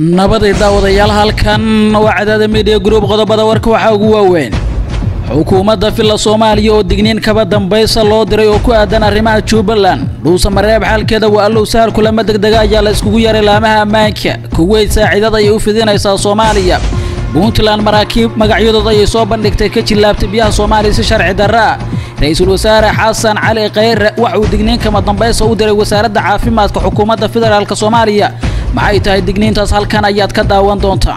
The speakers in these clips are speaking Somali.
nabaday daawadayaal halkan waa cadaada midiya gruub qodobada warka waxaa ugu waaweyn xukuumadda villa soomaaliya oo digniin kaba dambaysa loo diray oo ku aadan arrimaha jubbaland dhuusa mareeb xaalkeeda waa allow sahal kulamo degdega ayaa la iskugu yaray laamaha ammaanka kuweyd saaciidada ayay u fidinaysaa soomaaliya puntland maraakiib magacyadooda ayay soo bandhigtay ka jillaabtay biyaha soomaaliya si sharci darra ah ra-iisul wasaare xasan cali khayre waxa uu digniin kama dambaysa u diray wasaaradda caafimaadka xukuumadda federaalk soomaaliya maxay tahay digniintaas halkan ayaad ka daawan doontaa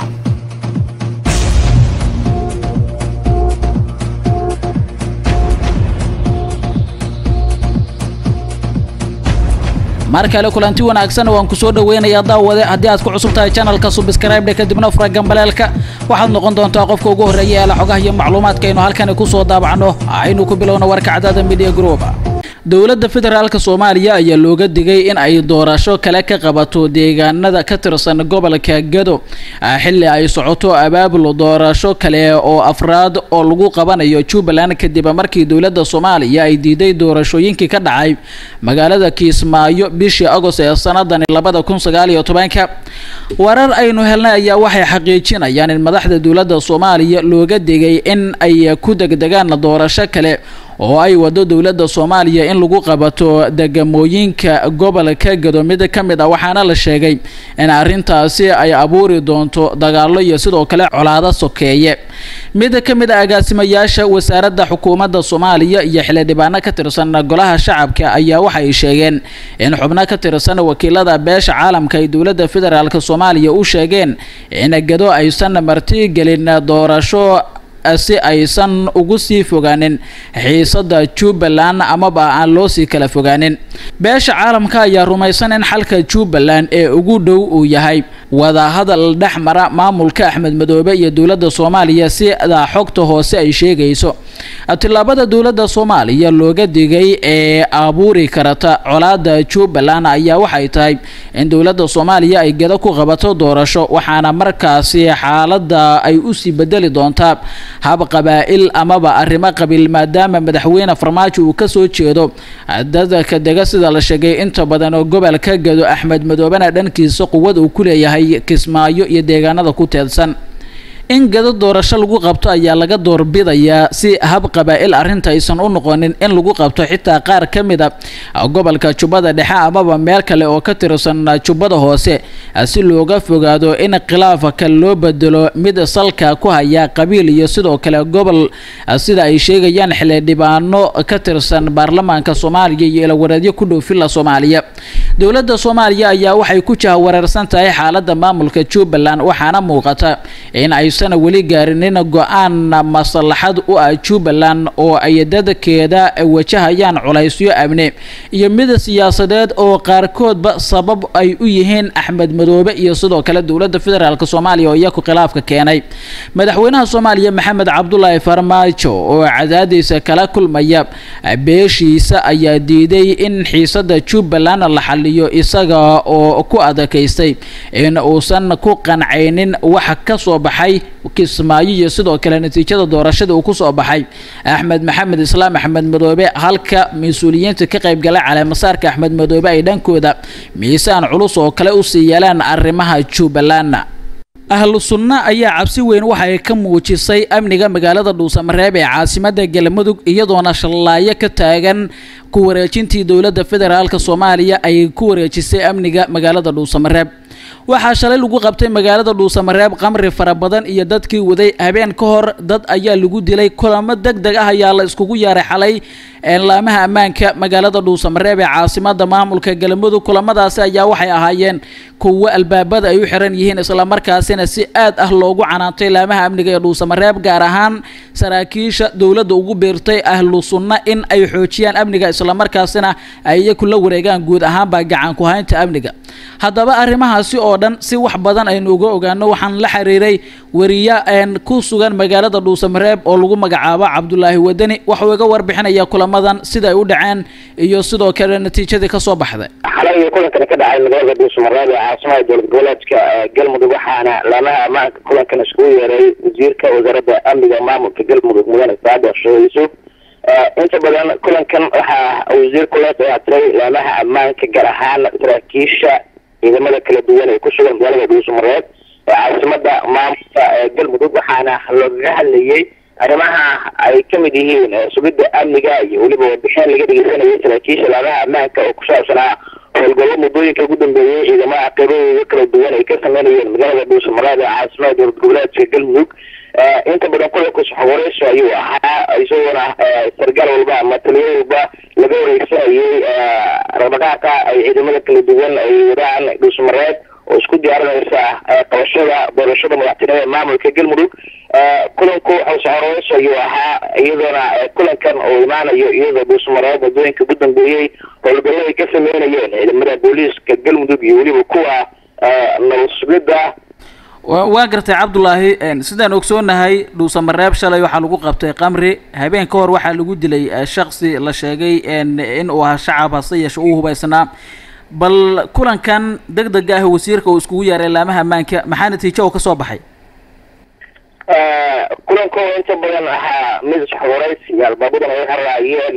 mar kale kulanti wanaagsan waan ku soo dhaweynayaa daawade haddii aad ku cusub tahay channelka subscribe kadibna fura gambaleelka waxaad noqon doontaa qofka ugu horreeya ee la xogaha iyo macluumaadka aynu halkani ku soo daabacno aynu ku bilowno warka cadaada media group dowladda federaalk soomaaliya ayaa looga digay in ay doorasho kale ka qabato deegaanada ka tirsan gobolka gado xilli ay socoto abaabul doorasho kale oo afraad oo lagu qabanayo jubbaland kadib markii dowladda soomaaliya ay diiday doorashooyinkii ka dhacay magaalada kiismaayo bishii agost ee sanadani labada kun sagaal iyo tobanka warar aynu helnay ayaa waxay xaqiijinayaan in madaxda dowladda soomaaliya looga digay in ay ku degdegaan doorasho kale oo ay wado dowladda soomaaliya in lagu qabato degamooyinka gobolka gado mid ka mid ah waxaana la sheegay in arrintaasi ay abuuri doonto dagaallo iyo sidoo kale colaado sokeeye mid ka mid ah agaasimayaasha wasaaradda xukuumadda soomaaliya iyo xildhibaano ka tirsan golaha shacabka ayaa waxay sheegeen in xubno ka tirsan wakiilada beesha caalamka ay dowladda federaalk soomaaliya u sheegeen in gado aysan martigelin doorasho si aysan ugu sii fogaanin xiisada jubbaland amaba aan loo sii kala fogaanin beesha caalamka ayaa rumaysan in xalka jubbaland ee ugu dhow uu yahay wadahadal dhex mara maamulka axmed madoobe iyo dowladda soomaaliya sida xogta hoose ay sheegayso tillaabada dowladda soomaaliya looga digay ee abuuri karata colaada jubbaland ayaa waxay tahay in dowladda soomaaliya ay gado ku qabato doorasho waxaana markaasi xaalada ay usii bedeli doontaa hab qabaa'il amaba arrimo qabiil maadaama madaxweyne farmaajo uu kasoo jeedo dadka dega sida la sheegay inta badan oo gobolka gado axmed madoobena dhankiisa quwad uu ku leeyahay kismaayo iyo deegaanada ku teedsan in gado doorasho lagu qabto ayaa laga doorbidayaa si hab qabaa'il arrinta aysan u noqonin in lagu qabto xitaa qaar ka mid a gobolka jubbada dhexe amaba meel kale oo ka tirsan jubbada hoose si looga fogaado in khilaafka loo bedelo mid salka ku haya qabiil iyo sidoo kale gobol sida ay sheegayaan xildhibaano ka tirsan baarlamaanka soomaaliya iyo ilawareedyo ku dhow villa soomaaliya dowladda soomaaliya ayaa waxay ku jahawareersan tahay xaalada maamulka jubbaland waxaana muuqata in ay san weli gaarinin go-aan maslaxad u ah jubbaland oo ay dadkeeda wajahayaan culaysyo amni iyo mid siyaasadeed oo qaarkoodba sabab ay u yihiin axmed madoobe iyo sidoo kale dowladda federaalk soomaaliya oo iyaku khilaafka keenay madaxweynaha soomaaliya maxamed cabdulaahi farmaajo oo cadaadiisa kala kulmaya beeshiisa ayaa diiday in xiisada jubbaland la xaliyo isaga oo ku adakaystay in uusan ku qancaynin wax ka soo baxay kismaayo iyo sidoo kale natiijada doorashada uu ku soo baxay axmed maxamed islaam axmed madoobe halka mas-uuliyiinta ka qaybgalay caleemasaarka axmed madoobe ay dhankooda miisaan culus oo kale usii yeelaan arrimaha jubbaland ahlu sunna ayaa cabsi weyn waxay ka muujisay amniga magaalada dhuusamareeb ee caasimada galmudug iyadoona shallaayo ka taagan ku wareejintii dowladda federaalk soomaaliya ay ku wareejisay amniga magaalada dhuusamareeb waxaa shalay lagu qabtay magaalada dhuusamareeb qamri fara badan iyo dadkii waday habeen ka hor dad ayaa lagu dilay kulamo deg deg ah ayaa la iskugu yaaray xalay laamaha ammaanka magaalada dhuusamareeb ee caasimada maamulka galmudug kulamadaasi ayaa waxay ahaayeen kuwo albaabada ay u xiran yihiin islamarkaasina si aad ah loogu canaantay laamaha amniga ee dhuusamareeb gaar ahaan saraakiisha dowladda ugu biirtay ahlu sunna in ay xoojiyaan amniga islamarkaasina ay iyaku la wareegaan guud ahaanba gacan ku haynta amniga haddaba arrimahaasi oo dhan si wax badan aynu uga ogaano waxaan la xiriiray wariye ku sugan magaalada dhuusamareeb oo lagu magacaabo cabdulaahi wadani waxuu iga warbixinaya kulamadan sida ay u dhaceen iyo sidoo kale natiijadii kasoo baxday xalay kulankani ka dhacay magaalada dhuusamareeb ee caasimada dowlad goboleedka galmudug waxaana laamaha ammaanka kulankan iskugu yeeray wasiirka wasaaradda amniga maamulka galmudug mudane saada sheegayso inta badan kulankan waxaa wasiirku la dayactiray laamaha ammaanka gaar ahaan saraakiisha ciidamada kala duwan ee ku sugan magaalada dhuusamareeb caasimada maamulka galmudug waxaana loogaga hadlayay arrimaha ay ka mid yihiin sugidda amniga iyo weliba warbixin laga dhegeysanayay saraakiisha laamaha ammaanka oo ku saabsanaa howlgallo muddooyinka ugu dambeeyey ciidamada qaybadooda kala duwan ay ka sameynayeen magaalada dhuusamareed ee caasimada dowlad goboleedka galmudug inta badan kulanka saxwareysho ayuu ahaa isagoona sargaal walba ama taliyo walba laga wareysanayay dhaqdhaqaaqa ay ciidamada kala duwan ay wadaan dhuusamareed oo isku diyaarinaysa qabashada doorashada madaxtinimada ee maamulka galmudug kulanku saxwareys ayuu ahaa iyadoona kulankan oo imaanayo iyadoo dhuusamareed waddooyinka ugu dambeeyey howlgallo ay ka sameynayeen ciidamada booliiska galmudug iyo weliba kuwa nabad sugidda waa gartay cabdulaahi sidaan ogsoonahay dhuusamareeb shalay waxaa lagu qabtay qamri habeen ka hor waxaa lagu dilay shaksi la sheegay in uu ahaa shacab hase yeeshe uu hubaysnaa bal kulankan deg dega ah wasiirka uu iskugu yeeray laamaha ammaanka maxaa natiijo oo kasoo baxay kulanko inta badan ahaa mid saxwareysi iyo albaabadan ay haraayeen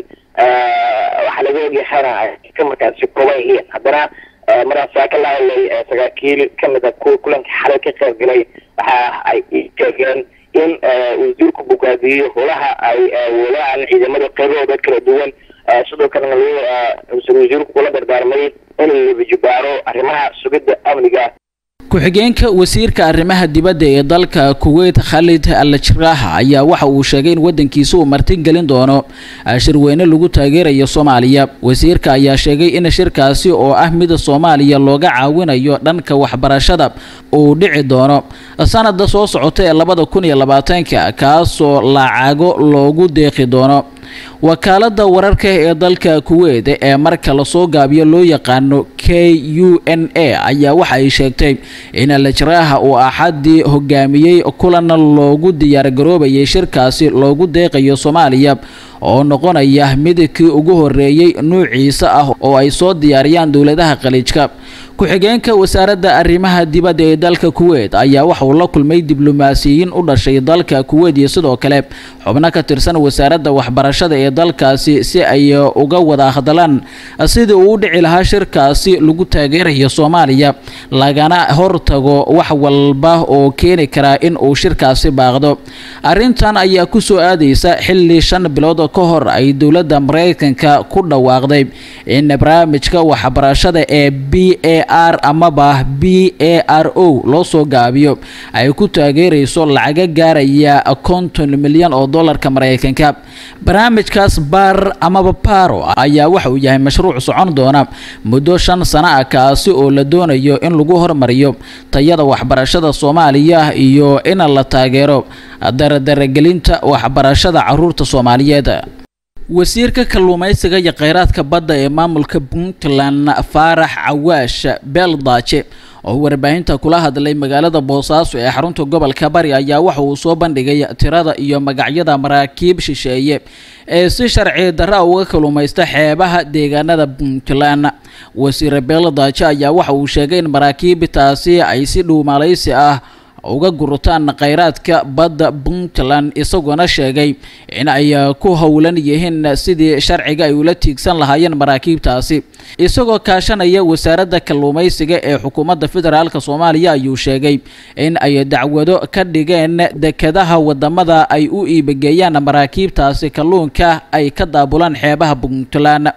waxaa laga ogyahana ka markaasi kooban yihiin haddana maraan saa ka lahadlay saraakiil kamid a kuwa kulanka xalay ka qayb galay waxa ay sheegeen in wasiirku bogaadiyo holaha ay wadaan ciidamada qaybahooda kala duwan sidoo kalena wasiirku kula dardaarmay in la wajibaaro arrimaha sugidda amniga ku-xigeenka wasiirka arrimaha dibadda ee dalka kuwait khalid al jiraaha ayaa waxa uu sheegay in waddankiisa uu martin gelin doono shirweyne lagu taageerayo soomaaliya wasiirka ayaa sheegay in shirkaasi oo ah mida soomaaliya looga caawinayo dhanka waxbarashada uu dhici doono sanada soo socota ee labada kun iyo labaatanka kaasoo lacago loogu deeqi doono wakaalada wararka ee dalka kuwait ee marka lasoo gaabiyo loo yaqaano k u n a ayaa waxa ay sheegtay in aljaraaha uu axadii hogaamiyey kulan loogu diyaargaroobayay shirkaasi loogu deeqayo soomaaliya oo noqonaya midkii ugu horeeyey nuuciisa ah oo ay soo diyaariyaan dowladaha khaliijka ku-xigeenka wasaaradda arrimaha dibadda ee dalka kuwait ayaa waxa uu la kulmay diblomaasiyiin u dhashay dalka kuwait iyo sidoo kale xubno ka tirsan wasaaradda waxbarashada ee dalkaasi si ay uga wada hadlaan sidii uu u dhici lahaa shirkaasi lagu taageerayo soomaaliya lagana hortago wax walba oo keeni karaa in uu shirkaasi baaqdo arrintan ayaa kusoo aadaysa xilli shan bilood ka hor ay dowladda mareykanka ku dhawaaqday in barnaamijka waxbarashada ee b a r amaba b a r o loo soo gaabiyo ay ku taageerayso lacaga gaaraya konton milyan oo dollarka mareykanka barnaamijkaas baar amaba baro ayaa waxa uu yahay mashruuc socon doona muddo shan sano ah kaasi oo la doonayo in lagu hormariyo tayada waxbarashada soomaaliya iyo in la taageero daradaragelinta waxbarashada caruurta soomaaliyeed wasiirka kalluumaysiga iyo kheyraadka badda ee maamulka puntland faarax cawaash beeldaaje oo warbaahinta kula hadlay magaalada boosaaso ee xarunta gobolka bari ayaa waxa uu soo bandhigay tirada iyo magacyada maraakiib shisheeye ee si sharci darra uga kalluumaysta xeebaha deegaanada puntland wasiir beeldaaje ayaa waxa uu sheegay in maraakiibtaasi ay si dhuumalaysi ah uga gurtaan kheyraadka badda puntland isagoona sheegay in ay ku howlan yihiin sidii sharciga ay ula tiigsan lahaayeen maraakiibtaasi isagoo kaashanaya wasaaradda kalluumaysiga ee xukuumadda federaalk soomaaliya ayuu sheegay in ay dacwado ka dhigeen dekadaha wadamada ay u iibageeyaan maraakiibtaasi kalluunka ay ka daabulaan xeebaha puntland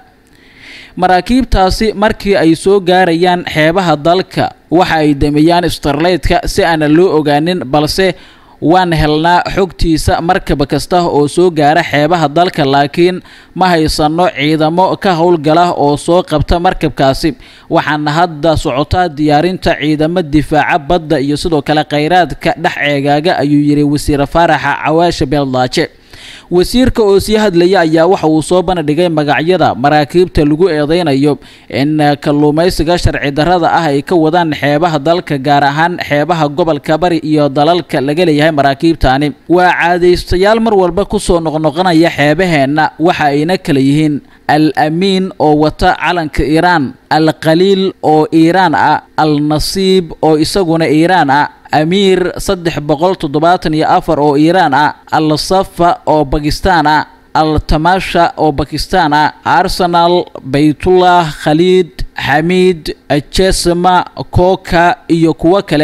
maraakiibtaasi markii ay soo gaarayaan xeebaha dalka waxa ay dameeyaan starleytka si aanan loo ogaanin balse waan helnaa xogtiisa markab kasta oo soo gaara xeebaha dalka laakiin ma haysano ciidamo ka howlgala oo soo qabta markabkaasi waxaana hadda socotaa diyaarinta ciidamo difaaca badda iyo sidoo kale kheyraadka dhex ceegaaga ayuu yidhi wasiir faaraxa cawaashe beeldaaje wasiirka oo sii hadlaya ayaa waxa uu soo bandhigay magacyada maraakiibta lagu eedeynayo in kalluumaysiga sharci darrada ah ay ka wadaan xeebaha dalka gaar ahaan xeebaha gobolka bari iyo dalalka laga leeyahay maraakiibtani waa caadaystayaal mar walba kusoo noqnoqonaya xeebaheenna waxa ayna kala yihiin al amiin oo wata calanka iiraan al khaliil oo iiraan ah al nasiib oo isaguna iiraan ah amiir saddex boqol toddobaatan iyo afar oo iiraan ah al safa oo bakistaan ah al tamasha oo bakistaan ah arsenal baytullah khaliid xamiid jesma koka iyo kuwo kale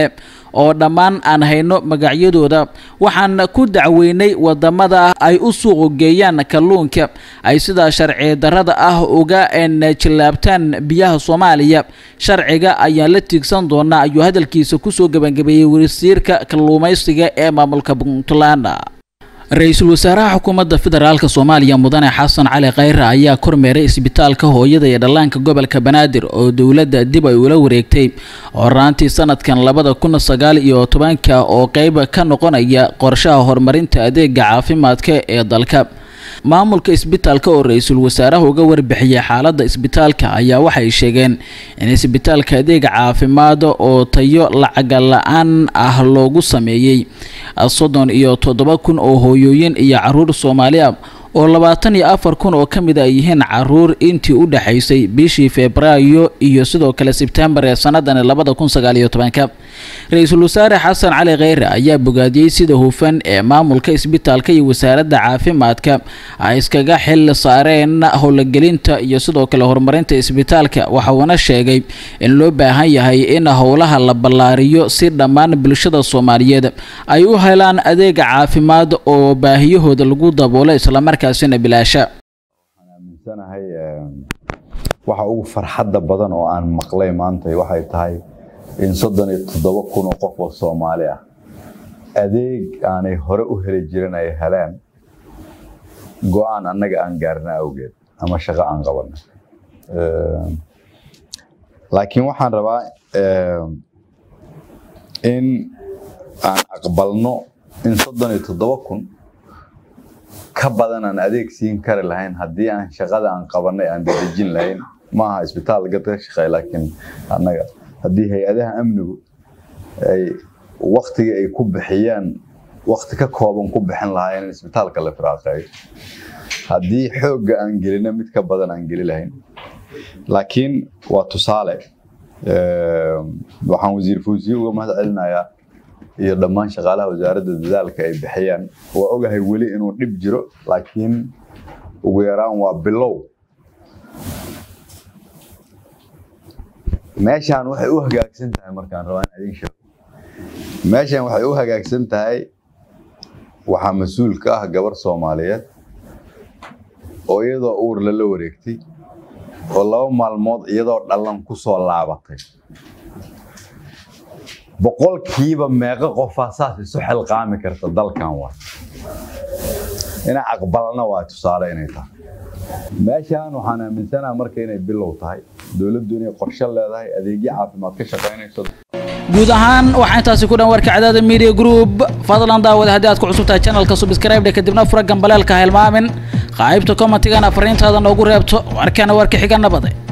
oo dhammaan aan hayno magacyadooda waxaan ku dacweynay wadamada ay u suuq geeyaan kalluunka ay sidaa sharci darrada ah uga jilaabtaan biyaha soomaaliya sharciga ayaan la tiigsan doonaa ayuu hadalkiisa kusoo gebangabeeyey wasiirka kalluumaysiga ee maamulka puntland ra-iisul wasaaraha xukuumadda federaalk soomaaliya mudane xasan cali khayre ayaa kormeeray isbitaalka hooyada iyo dhallaanka gobolka banaadir oo dowladda dib ay ula wareegtay horaantii sanadkan labada kun sagaal iyo tobanka oo qeyb ka noqonaya qorshaha horumarinta adeega caafimaadka ee dalka maamulka isbitaalka oo ra-iisul wasaaraha uga warbixiyey xaaladda isbitaalka ayaa waxay sheegeen in isbitaalka adeega caafimaad oo tayo lacaga la-aan ah loogu sameeyey soddon iyo toddoba kun oo hooyooyin iyo caruur soomaali ah oo labaatan iyo afar kun oo ka mid ay yihiin caruur intii u dhexaysay bishii febraayo iyo sidoo kale sebtembar ee sanadani labada kun sagaal iyo tobanka ra-iisul wasaare xasan cali kheyre ayaa bogaadiyey sida hufan ee maamulka isbitaalka iyo wasaaradda caafimaadka ay iskaga xil saareen howlagelinta iyo sidoo kale horumarinta isbitaalka waxa uuna sheegay in loo baahan yahay in howlaha la ballaariyo si dhammaan bulshada soomaaliyeed ay u helaan adeega caafimaad oo baahiyahooda lagu daboolo islamarkaasina bilaasha waxaan aaminsanahay waxa ugu farxadda badan oo aan maqlay maanta waxay tahay in soddon iyo toddoba kun oo qof oo soomaali ah adeeg aanay hore u heli jirin ay heleen go-aan annaga aan gaarna awgeed ama shaqo aan qabana laakiin waxaan rabaa in aan aqbalno in soddon iyo toddoba kun ka badan aan adeeg siin kari lahayn haddii aan shaqada aan qabanay aan dadejin lahayn maaha isbitaal gadka shaqeey laakiin annaga haddii hay-adaha amnigu ay waktiga ay ku bixiyaan wakti ka kooban ku bixin lahaayeen in isbitaalka la firaaqeeyo haddii xoogga aan gelina mid ka badan aan geli lahayn laakiin waa tusaale waxaan wasiir fawsiye uga mahad celinayaa iyo dhammaan shaqaalaha wasaaradda dadaalka ay bixiyaan waa ogahay weli inuu dhib jiro laakiin ugu yaraan waa bilow meeshaan waxay u hagaagsan tahay markaan rabaa in idin sheego meeshaan waxay u hagaagsan tahay waxaa mas-uul ka ah gabar soomaaliyeed oo iyadoo uur lala wareegtay oo laba maalmood iyadoo dhallan ku soo laabatay boqolkiiba meeqo qofaa saas isu xilqaami karta dalkan waa ina aqbalna waa tusaale inay tahay meeshaan waxaan aaminsanaha marka inay bilow tahay dowladdu inay qorshe leedahay adeegyo caafimaad ka shaqaynayso guud ahaan waxaa intaasi ku dhan warka cadaada media group fadlan daawada haddii aad ku cusub tahay channelka subscribe kadibna fura gambaleelka hilmaamin qaybta commentigana fariintaada noogu reebto warkana warka xiga nabade